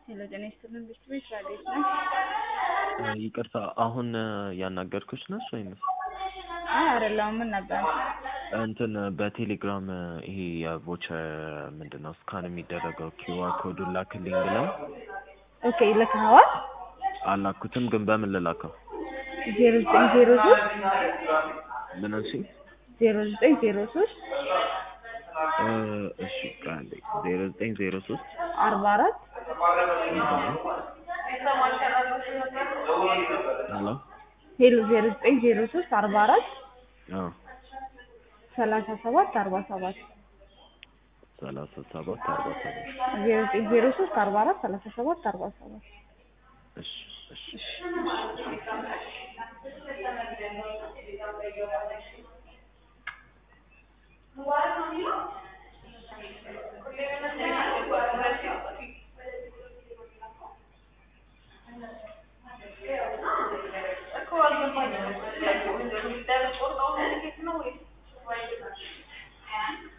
ሄሎ ጤና ይስጥልን ብርቱ ቤት ራዴት ነው። ይቅርታ አሁን ያናገርኩሽ ነሽ ወይንስ? አይ አይደለም። ምን ነበር? እንትን በቴሌግራም ይሄ የቮቸር ምንድን ነው ስካን የሚደረገው ኪውአር ኮዱን ላክልኝ ብለው ኦኬ ልከኸዋል? አላኩትም፣ ግን በምን ልላከው? ዜሮ ዘጠኝ ዜሮ ሶስት ምን አልሽኝ? ዜሮ ዘጠኝ ዜሮ ሶስት እ እሺ ቃል ዜሮ ዘጠኝ ዜሮ ሶስት አርባ አራት ሄሎ ሄሎ ዜሮ ዘጠኝ ዜሮ ሶስት አርባ አራት አዎ ሰላሳ ሰባት አርባ ሰባት ሰላሳ ሰባት አርባ ሰባት ዜሮ ዘጠኝ ዜሮ ሶስት አርባ አራት ሰላሳ ሰባት አርባ ሰባት እሺ እሺ